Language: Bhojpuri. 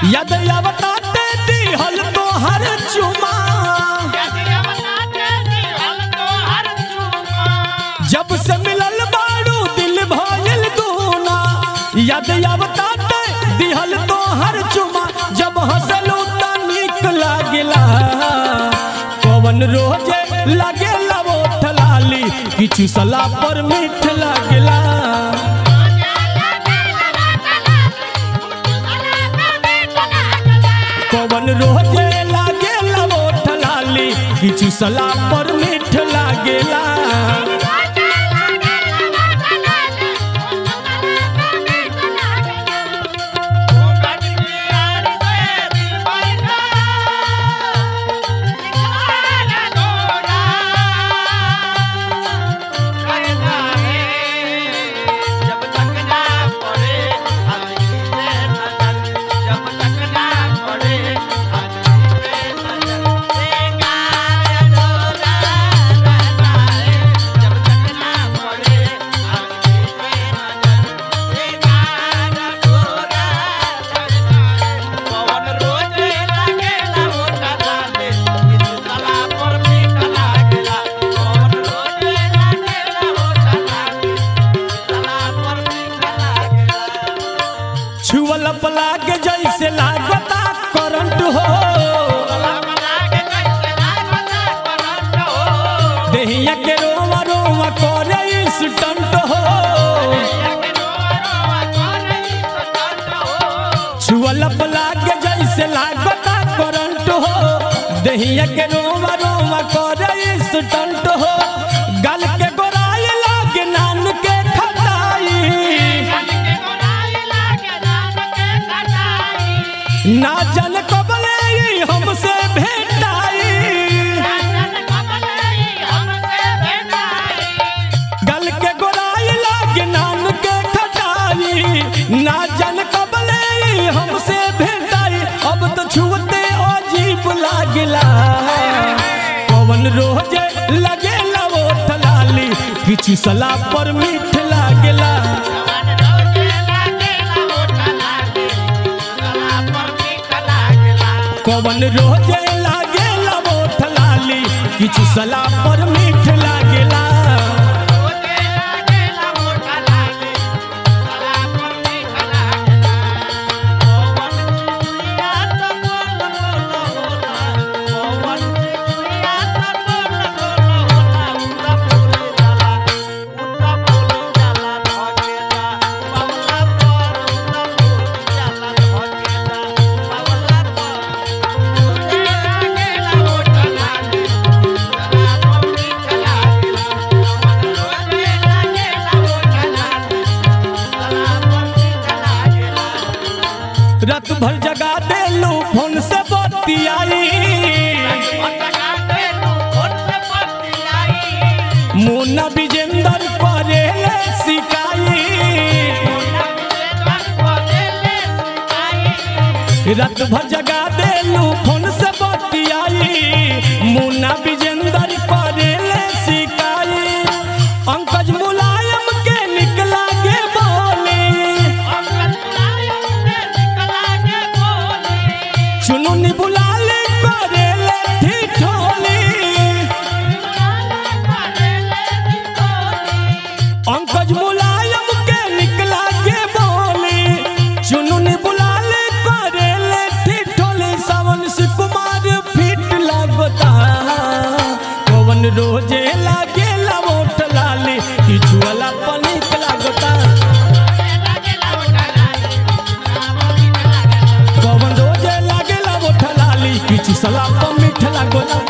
यद अवताते दिहल तो हर चुमा जब से मिलल बाड़ू दिल भइल दूना यद अवताते दिहल तो हर चुमा जब हंसलू त नीक लागेला पवन रोजे लागेला ओठ लाली किछु सला पर मीठ लागेला पवन रोजे लागेला ओठ लाली किछु सला पर मीठ लागेला छुअल पलाग जैसे लागता करंट हो देहिया के रोवा रोवा करे स्टंट हो छुअल पलाग जैसे लागता करंट हो देहिया के रोवा रोवा करे स्टंट हो गल के गोराई लागे नान के खटाई ना जन कबले ई हमसे भेटाई गल के गोराई लागे नाम के खटाई ना जन कबले ई हमसे भेटाई अब तो छुअते अजीब लागला पवन रोजे लगेला ओठ लाली किछु सला पर मीठ लागेला पवन रोजे लागेला ओठ लाली किछु सला पर मीठ लागेला रात भर जगा देलू फोन से बतियाई मुन्ना विजेंदर करे सिकाई रात भर जगा देलू फोन से बतियाई मुन्ना विजेंदर करे सिकाई अंकज मुलायम के निकला के बोली चुनुनी बुलाले करेले ठिठोली अंकज मुलायम के निकला के बोली चुनुनी बुलाले करेले ठिठोली सावन से कुमार फिट लागता पवन रोजे लागे लवोट लाली किछु वाला पनिक लागता पवन रोजे लागे लवोट लाली किछु सला मीठ लागता